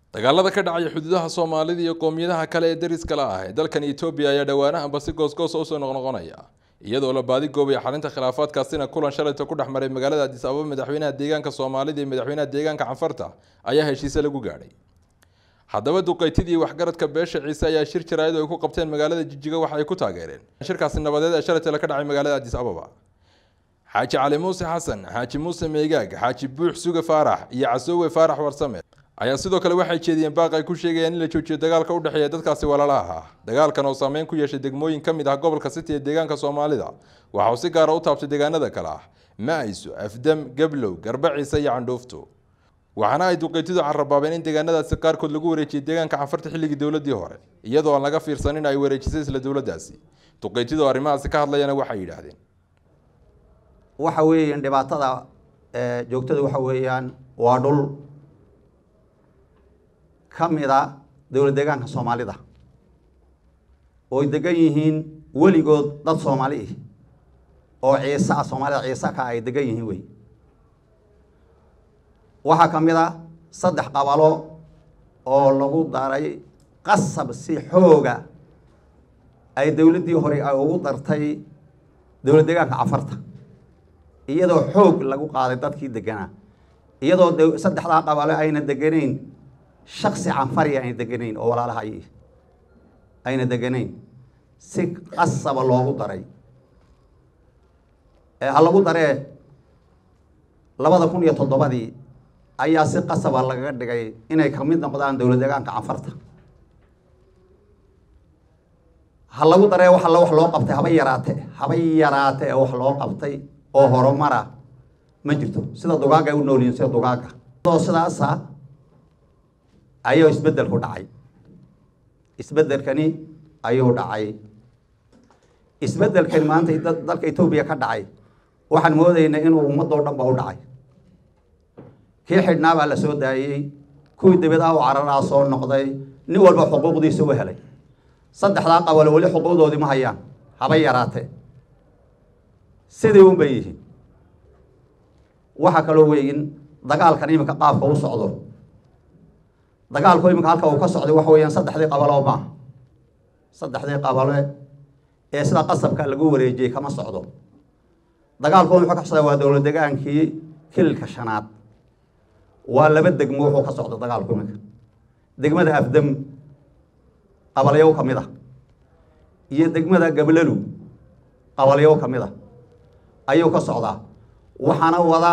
dagaalada ka dhacaya xuduudaha soomaalida iyo qoomiyadaha kale ee dariska la ah ee dalkan etoobiya ayaa dhowaanahanba si goosgoosa usoo noqnoqonaya iyadoo la baadi goobaya xalinta khilaafaadkaasina kulan shalayta ku dhex maray magaalada adis ababa madaxweynaha deegaanka soomaalida iyo madaxweynaha deegaanka canfarta ayaa heshiise lagu gaadhay haddaba duqeytidii waxgaradka beesha ciise ayaa shir jaraayad oo ay ku qabteen magaalada jijiga waxa ay ku taageereen shirkaasi nabadeed ee shalayta ka dhacay magaalada adis ababa xaaji cali muuse xasan xaaji muuse meegaag xaaji buux suge faarax iyo casoowe faarax warsame ayaa sidoo kale waxay jeediyeen baaq ay ku sheegayaan in la joojiyo dagaalka u dhexeeya dadkaasi walaalaha ah dagaalkan oo saameyn ku yeeshay degmooyin ka mid ah gobolka city ee deegaanka soomaalida waxa uu si gaara u taabtay deegaanada kale ah ma-ayso afdam gablow garba ciise iyo candhuufto waxaana ay duqeytidu carabaabeen in deegaanadaasi qaarkood lagu wareejiyey deegaanka canfarta xilligii dowladii hore iyadoo aan laga fiirsanin ay wareejisay isla dowladdaasi duqeytidu arrimahaasi ka hadlayana waxay yidhaahdeen waxa weeyaan dhibaatada joogtada waxa weeyaan waa dhul ka mid a dowlad deegaanka soomaalida ooy degan yihiin weligood dad soomaali ih oo ciise ah soomaalida ciise ka ay degan yihiin wey waxaa ka mid a saddex qabalo oo lagu daray qasab si xooga ay dowladdii hore ay ugu dartay dowlad deegaanka cafarta iyadoo xoog lagu qaaday dadkii deganaa iyadoo saddexdaa qabalo ayna deganayn shaksi canfari ayna deganayn oo walaalaha ay ayna deganayn si qasaba loogu daray ha lagu daree labada kun iyo toddobadii ayaa si qasaba lagaga dhigay inay kamid noqdaan dowlad deegaanka canfarta ha lagu daree waxa wax loo qabtay haba yaraate haba yaraate ee wax loo qabtay oo horumara ma jirto sida dugaaga ay u noolyihin sida dugaaga oo sidaasa ayuu isbeddelku dhacay isbeddelkani ayuu dhacay isbeddelkani maanta dalka etoobiya ka dhacay waxaan moodaynaa inuu ummadoo dhan ba u dhacay kii xidhnaa baa la soo daayey kuwii dabeedaha u cararaa soo noqday nin walba xuquuqdiisa u helay saddexdaa qabalo weli xuquuqdoodii ma hayaan haba yaraatee sidii un bay yihiin waxaa kaloo weyin dagaalkan iminka qaabka u socdo dagaalku iminka halka uu ka socday waxa weeyaan saddexdii qabalo maaha saddexdii qabale ee sida qasabka lagu wareejiyey kama socdo dagaalku wuxuu ka socdaa waa dowlad degaankii kililka shanaad waa laba degmo wuxuu ka socda dagaalku iminka degmada afdam qabalyow ka mid a iyo degmada gablalu qabalyow ka mid a ayuu ka socdaa waxaana wadaa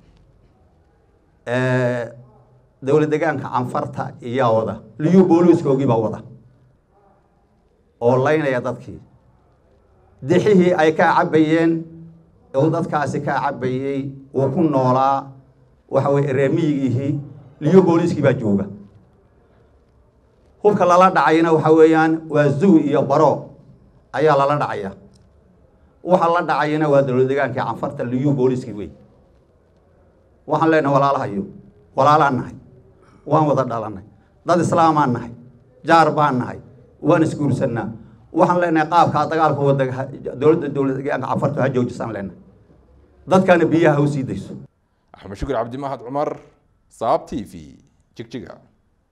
dowlad deegaanka canfarta iyaa wada liyu booliiskoogii baa wada oo laynaya dadkii dixihii ay ka cabayeen uu dadkaasi ka cabayey uu ku noolaa waxa weye reemiyigiihii liyu booliiskii baa jooga hubka lala dhacayna waxa weeyaan waa zuwi iyo baro ayaa lala dhacaya waxa la dhacayana waa dowlad degaankii canfarta liyu booliiskii wey waxaan leenahay walaalahayo walaalaan nahay waan wada dhalanay dad islaamaan nahay jaar baan nahay waan isguursanaa waxaan leenahay qaabkaa dagaalka wada dowladda dowlad deegaanka canfarta ha joojisaan leenahay dadkana biyaha ha u sii dayso axmed shukur cabdimahad cumar saab t v jigjiga